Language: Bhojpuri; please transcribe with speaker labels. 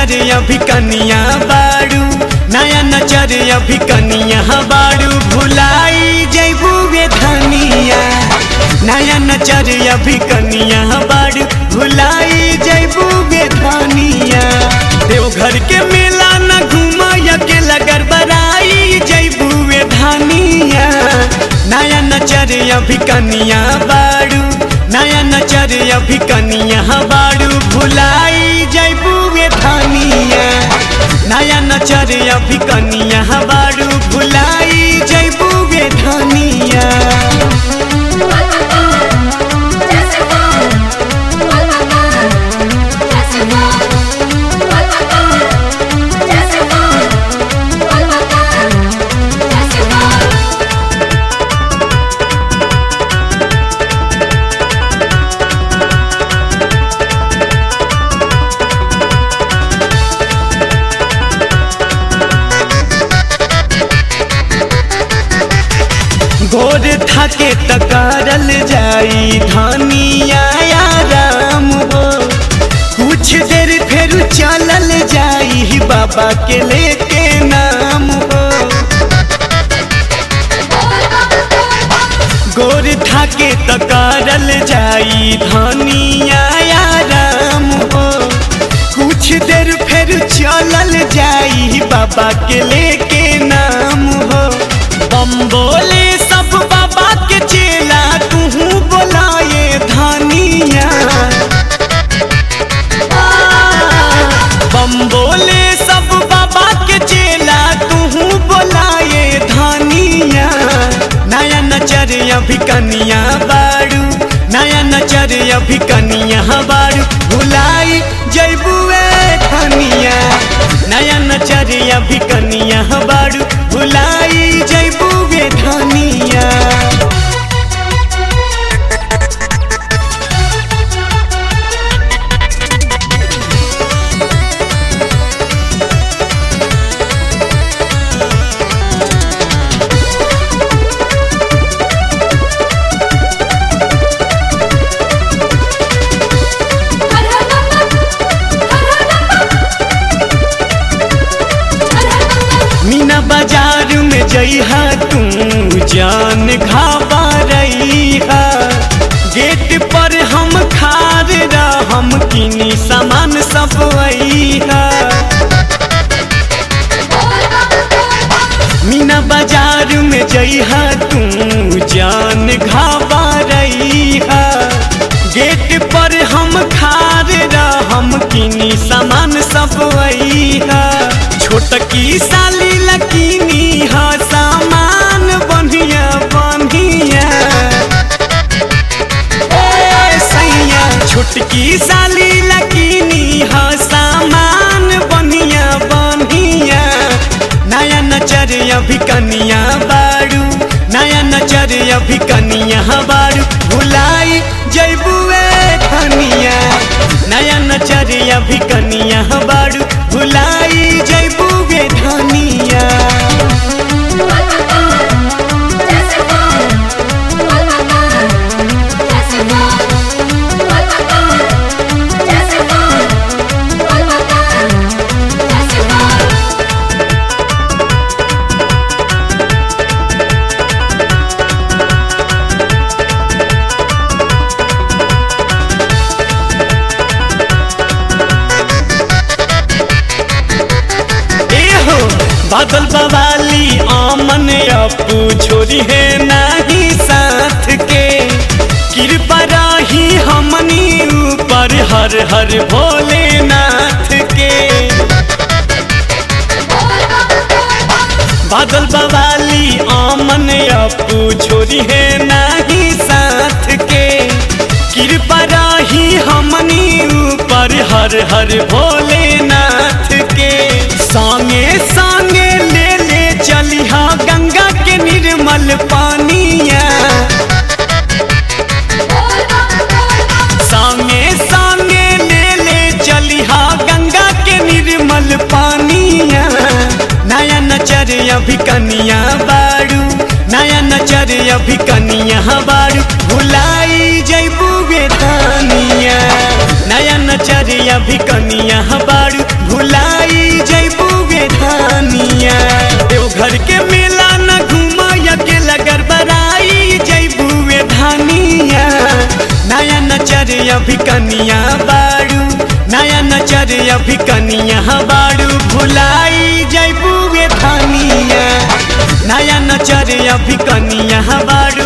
Speaker 1: नचर अभी कनिया बाड़ू नया नचर अभी कनिया बाड़ू भुलाई जैबू वे धनिया नया नचर अभी कनिया बाड़ू भुलाई जैबू वे धनिया देवघर के मेला न घूमा के लगर बराई जैबू वे धनिया नया नचर अभी कनिया बाड़ू नया नचर अभी कनिया बाड़ू भुलाई जैबू वे धनिया नया नचर अभी कनिया बाड़ू भुलाई जैबू वे धनिया गोर थाके तकारल जाई धनिया राम हो कुछ देर फिर चलल जाई बाबा के लेके नाम हो गोर थाके तकारल जाई धनिया राम हो कुछ देर फिर चलल जाई बाबा के लेके नाम हो बम बोले सब बाबा के चेला तू बोलाए धनिया बम बोले सब बाबा के चेला तू बोलाए धनिया नया नचर अभी कनिया बाड़ू नया नचर अभी कनिया बाड़ू भुलाई जैबुए धनिया नया नचर अभी कनिया बाड़ू भुलाई जैबुए धनिया मीना बाजार में जइहा तू जान घाबा रहीहा गेट पर हम खार हम किनी सामान सब अइहा मीना बाजार में जइहा तू जान घाबा रहीहा गेट पर हम खार हम किनी सामान सब अइहा छोटकी साली लकीनी हा सामान बढ़िया बढ़िया ए सैया छोटकी साली लकीनी हा सामान बढ़िया बढ़िया नया नचर अभी कनिया बाड़ू नया नचर अभी कनिया बाड़ू भुलाई जैबुए धनिया नया नचर अभी कनिया बाड़ू भुलाई जैबुए धनिया एहो बादल बवाली आमन अपू छोरी है नाही साथ के कृपा रही हमनी ऊपर हर हर भोलेनाथ के बादल बवाली आमन अपू छोरी है नाही साथ के कृपा रही हमनी ऊपर हर हर भोलेनाथ के संगे संगे ले ले चलिहा गंगा के निर्मल पानिया संगे संगे ले ले चलिहा गंगा के निर्मल पानिया नया नचर अभी कनिया बाड़ू नया नचर अभी कनिया बाड़ू भुलाई जैबू बेदानिया नया नचर अभी कनिया बाड़ू भुला के मेला न घूम के लगर बराई जैबुए धानिया नया नचर अभी कनिया बाड़ू नया नचर अभी कनिया बाड़ू भुलाई जैबुए धानिया नया नचर अभी कनिया बाड़ू